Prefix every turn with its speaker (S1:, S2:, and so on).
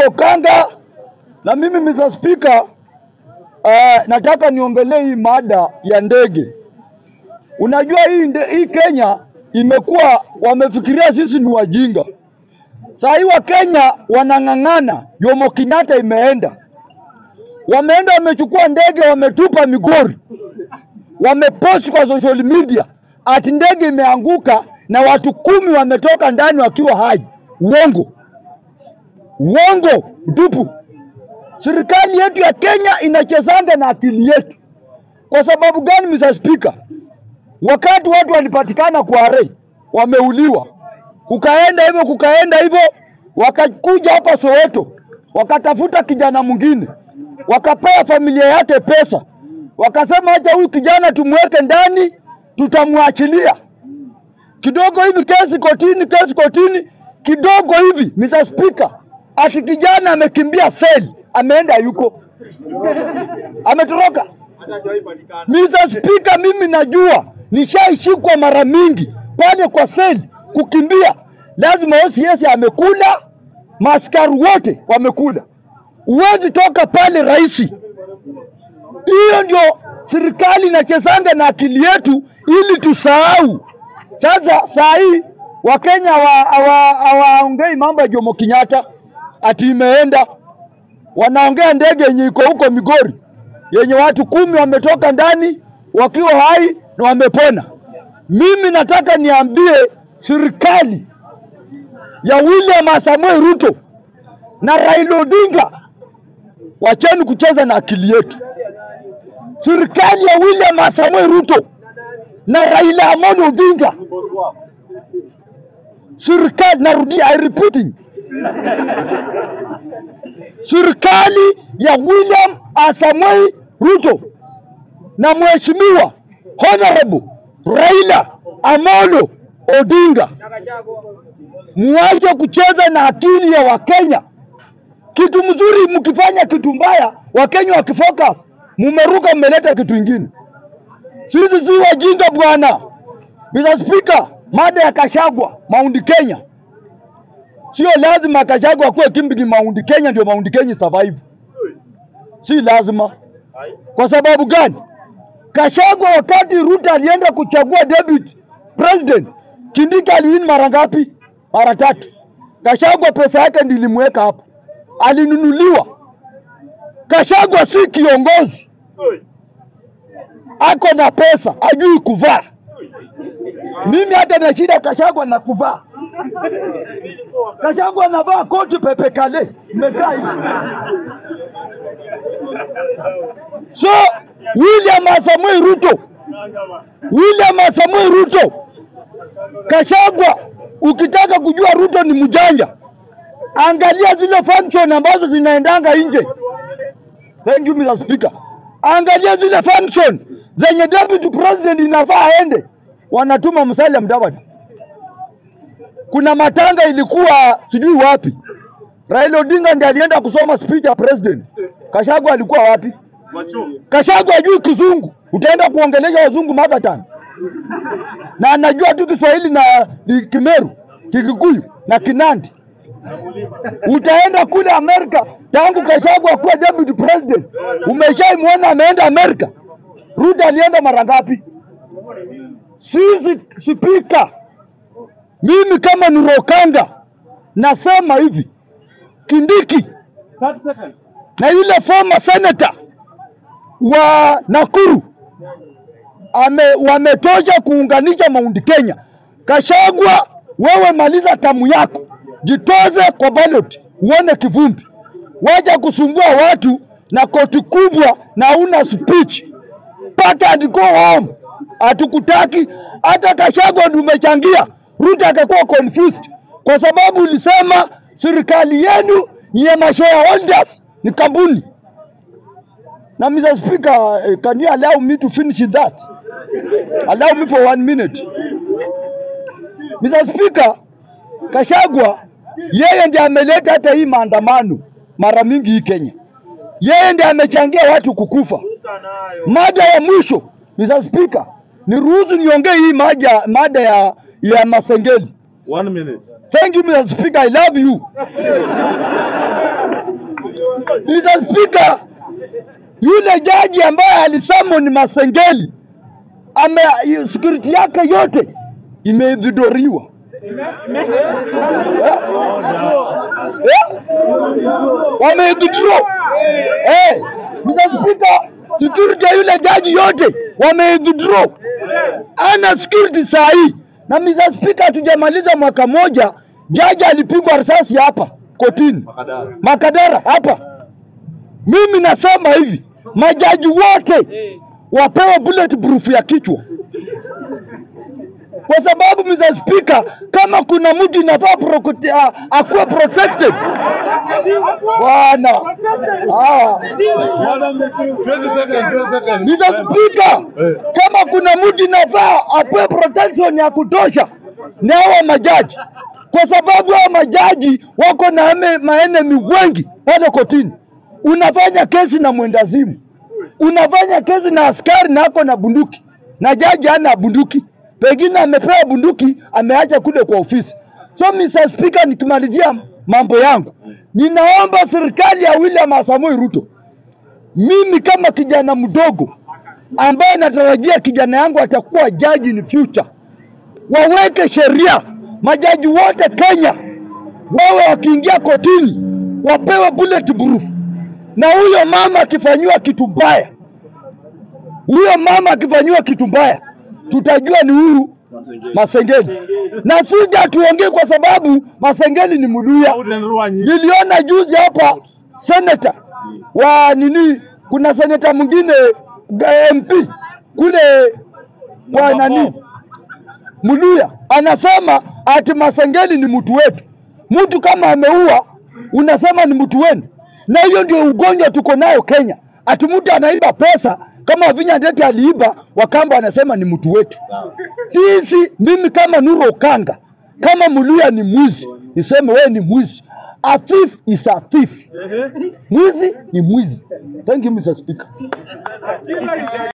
S1: naitwa Okanga na mimi Mr. Speaker, uh, nataka niongelee hii mada ya ndege. Unajua hii, nde, hii Kenya imekuwa wamefikiria sisi ni wajinga. Saa hii Wakenya wanang'ang'ana, Jomo Kenyatta imeenda, wameenda wamechukua ndege, wametupa Migori, wamepost kwa social media ati ndege imeanguka na watu kumi wametoka ndani wakiwa hai. Uongo, uongo mtupu. Serikali yetu ya Kenya inachezanga na akili yetu. Kwa sababu gani, Mr. Speaker? Wakati watu walipatikana kwa arei wameuliwa, kukaenda hivyo kukaenda hivyo, wakakuja hapa Soweto, wakatafuta kijana mwingine, wakapea familia yake pesa, wakasema acha huyu kijana tumweke ndani, tutamwachilia kidogo hivi, kesi kotini, kesi kotini, kidogo hivi, Mr. Speaker, ati kijana amekimbia seli, ameenda yuko ametoroka. Mr. Speaker, mimi najua nishaishikwa mara mingi pale kwa seli kukimbia, lazima OCS amekula, maaskari wote wamekula, huwezi toka pale rahisi. Hiyo ndio serikali inachezanga na akili yetu ili tusahau. Sasa saa hii Wakenya hawaongei mambo ya Jomo Kenyatta ati imeenda, wanaongea ndege yenye iko huko Migori yenye watu kumi wametoka ndani wakiwa hai na wamepona. Mimi nataka niambie serikali ya William Samoei Ruto na Raila Odinga, wacheni kucheza na akili yetu. Serikali ya William Samoei Ruto na Raila Amolo Odinga, serikali, narudia, I repeating, serikali ya William Samoei Ruto na mheshimiwa Honorable Raila Amolo Odinga, muache kucheza na akili ya Wakenya. Kitu mzuri mkifanya kitu mbaya, Wakenya wakifocus, mumeruka mmeleta kitu ingine. Sisi si wajinga bwana. Mr. Speaker, mada ya Kashagwa Mount Kenya, sio lazima Kashagwa akuwe kimbigi Mount Kenya ndio Mount Kenya survive, si lazima. Kwa sababu gani? Kashagwa wakati Ruto alienda kuchagua deputy president, Kindiki aliwin mara ngapi? Mara tatu. Kashagwa pesa yake ndilimweka hapo, alinunuliwa. Kashagwa si kiongozi, ako na pesa, ajui kuvaa. Mimi hata na shida Kashagwa na kuvaa. Kashagwa anavaa koti pepe kale, imekaa hivi. So William Samoei Ruto, William Samoei Ruto, Kashagwa, ukitaka kujua Ruto ni mjanja, angalia zile function ambazo zinaendanga nje. Thank you Mr. Speaker. Angalia zile function zenye deputy president inafaa aende, wanatuma Musalia Mudavadi. Kuna matanga ilikuwa sijui wapi, Raila Odinga ndiye alienda kusoma speech ya president. Kashagwa alikuwa wapi? Kashagwa ajui kizungu, utaenda kuongelesha wazungu mother tongue, na anajua tu Kiswahili na Kimeru, Kikikuyu na Kinandi. Utaenda kule Amerika, tangu Kashagwa kuwa deputy president, umeshaimwona ameenda Amerika? Ruto alienda mara ngapi? Sisi spika, mimi kama Nurokanga nasema hivi, Kindiki na yule former senator wa Nakuru ame, wametosha kuunganisha Mount Kenya. Kashagwa, wewe maliza tamu yako, jitoze kwa ballot, uone kivumbi. Waja kusumbua watu na koti kubwa na una speech, pata and go home. Hatukutaki hata Kashagwa ndio umechangia Ruto akakuwa confused kwa sababu ulisema serikali yenu ni ya mashareholders, ni kampuni na Mr. Speaker, eh, can you allow me to finish that? Allow me for one minute. Mr. Speaker, Kashagwa yeye ndiye ameleta hata hii maandamano mara mingi hii Kenya. Yeye ndiye amechangia watu kukufa. Mada ya mwisho, Mr. Speaker, niruhusu niongee hii maja, mada ya, ya Masengeli.
S2: One minute.
S1: Thank you Mr. Speaker, I love you. Mr. Speaker, yule jaji ambaye alisamoni Masengeli ame security yake yote imedhidoriwa. Wameidhidro. Eh, Mr. Speaker, security ya yule jaji yote wameidhidro. Ana security saa hii. Na Mr. Speaker, hatujamaliza mwaka moja, jaji alipigwa risasi hapa kotini Makadara hapa. Mimi nasema hivi, majaji wote wapewe bulletproof ya kichwa, kwa sababu Mr. Speaker, kama kuna mtu inafaa prokote- a- akuwe protected bwana. Ah, Mr. Speaker, kama kuna mtu inafaa apewe protection ya kutosha ni hawa majaji, kwa sababu hawa majaji wako na ame- maenemi wengi pale kotini. Unafanya kesi na mwendazimu, unafanya kesi na askari na ako na bunduki, na jaji hana bunduki, pengine amepewa bunduki ameacha kule kwa ofisi. So Mr. Speaker, nikimalizia mambo yangu, ninaomba serikali ya William Samoei Ruto mimi kama kijana mdogo ambaye natarajia kijana yangu atakuwa jaji in future, waweke sheria, majaji wote Kenya wawe wakiingia kotini wapewe bulletproof, na huyo mama akifanyiwa kitu mbaya, huyo mama akifanyiwa kitu mbaya, tutajua ni huyu Masengeli, na sija tuongee kwa sababu Masengeli ni Mluya. Niliona juzi hapa seneta wa nini, kuna seneta mwingine ga- MP kule kwa nani Mluya anasema ati Masengeli ni mtu wetu. Mtu kama ameua unasema ni mtu wenu, na hiyo ndio ugonjwa tuko nayo Kenya. Ati mtu anaiba pesa kama Vinya Ndeti aliiba, Wakamba wanasema ni mtu wetu. Sisi, mimi kama Nuru Okanga, kama Mluya ni mwizi, niseme wewe ni mwizi. A thief is a thief. Mwizi ni mwizi. Thank you Mr. Speaker.